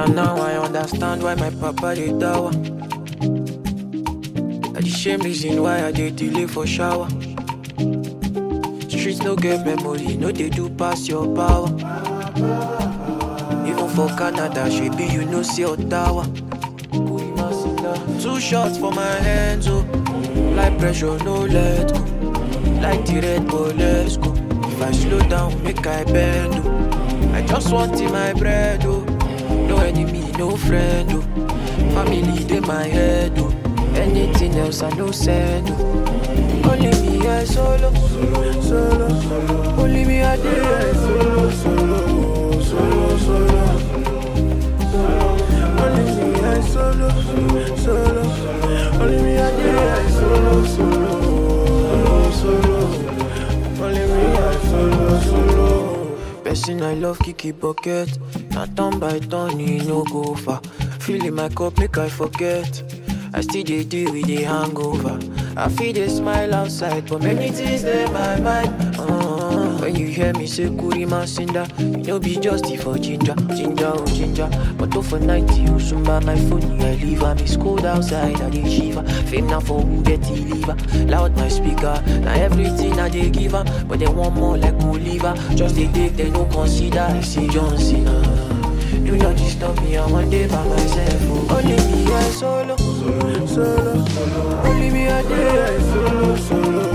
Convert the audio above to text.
Na now I understand why my papa dey dawa. Na the same reason why I dey delay for shower. Streets no get memory, no dey do pass your power. Even for Canada, shebi you know say Ottawa. Two shots for my hands, oh. Like pressure, no let go. Like the red bull, let's go. If I slow down, make I bend, oh. I just want in my bread, oh. No enemy, no friend, oh. Family, they my head, oh. Anything else, I no send, oh. Only me, I solo, solo, solo, solo. Only me, I did, I solo, solo, solo, solo. Only me, I solo, solo. Only me, I did, I solo, solo, solo. Only me, I solo, solo. Person I love, Kiki Bucket. Now turn by turn, he no go far. Feeling my cup, make I forget. I still dey deal with the hangover. I feel they smile outside, but many things in my mind. Uh, when you hear me say Kurima Sinda, you know be just for ginger, ginger, oh ginger. But for 90, you soon buy my phone, I leave. I miss cold outside, I dey shiver. Fame now for who get the liver. Loud my speaker, now everything I dey give her. But they want more like Oliver. Just they take, they no consider. I see John Cena. Do not disturb me, I one day by myself. Oh. Only me, I solo, solo, solo. Only me, I did, I solo, solo.